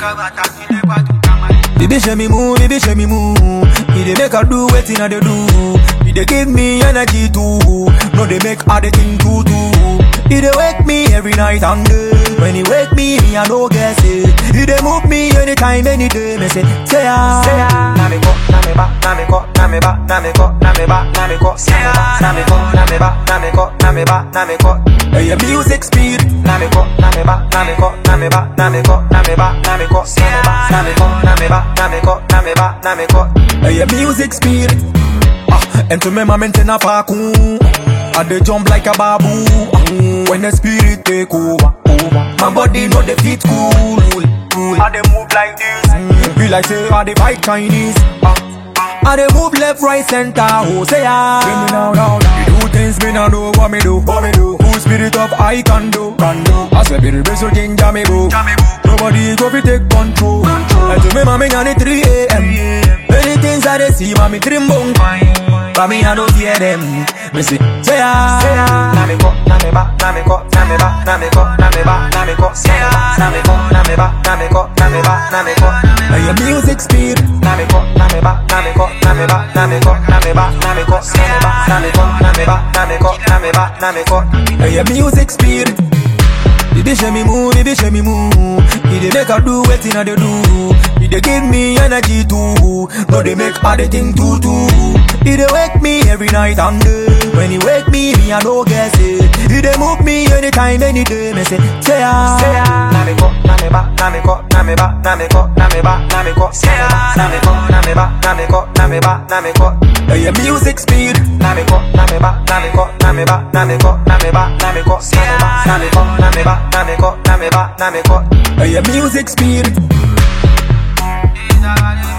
Baby show me move, baby show me move. He dey make her do wetin I dey do. He dey give me energy too. No dey make her dey think too too. He dey wake me every night and day. When he wake me, me I no guess it. He dey move me anytime, any day. Me say, say ya, say ya. Na me ko, na me ba, na me ko, na me ba, na me ko, na me ba, na me ko, na me ko, na me ba, na me ko, na me ba, na me ko. Hey, your music speed. Na me ko, na me ba, na me ko, na me ba, na me ko, na me ba, na me ko, na me ko, na me ba, na me ko, na me ba, na me ko. Hey, your music speed. Ah, and to me, my maintain a parkour. I dey jump like a babu. Ah, when the spirit take over, over. My body know the fit cool, cool. I dey move like this. Mm, be like say I dey fight Chinese. Ah, I dey move left, right, center. Oh, say ya. Bring me now, now, now. You do things me now know what me do, what me do. Cool spirit of I can do, can do. I say be the best thing, jammy boo. Nobody go fi take control. control. And to me, mommy, on it 3 a.m. Many things I dey see, mommy, dream bone. But me, I don't hear them. Me say, say ya, say ya. Na me ko, na me ba, na me ko, na me ba, na me ko, na me ba, na me ko, na me ko, na me ba, na me ko, na me ba, na me ko. Hey, your music speed. Na me ko, na me ba, na me ko, na me ba, na me ko, na me ba, na me ko, na me ko, na me ba, na me ko, na me ba, na me ko. Hey, your music speed. Baby show me move, baby show me move. He dey make her do wetin I dey do. He dey give me energy too. No dey make her dey think too too. He dey wake me every night and day. When he wake me, me I no guess it. He dey move me anytime, any day. Me say, say ya, say ya. Na me ko, na me ba, na me ko, na me ba, na me ko, na me ba, na me ko, na me ko, na me ba, na me ko, na me ba, na me ko. Hey, your music speed. Na me ko, na me ba, na me ko, na me ba, na me ko, na me ba, na me ko, na me ko, na me ba, na me ko, na me ba, na me ko. Hey, your music speed. Is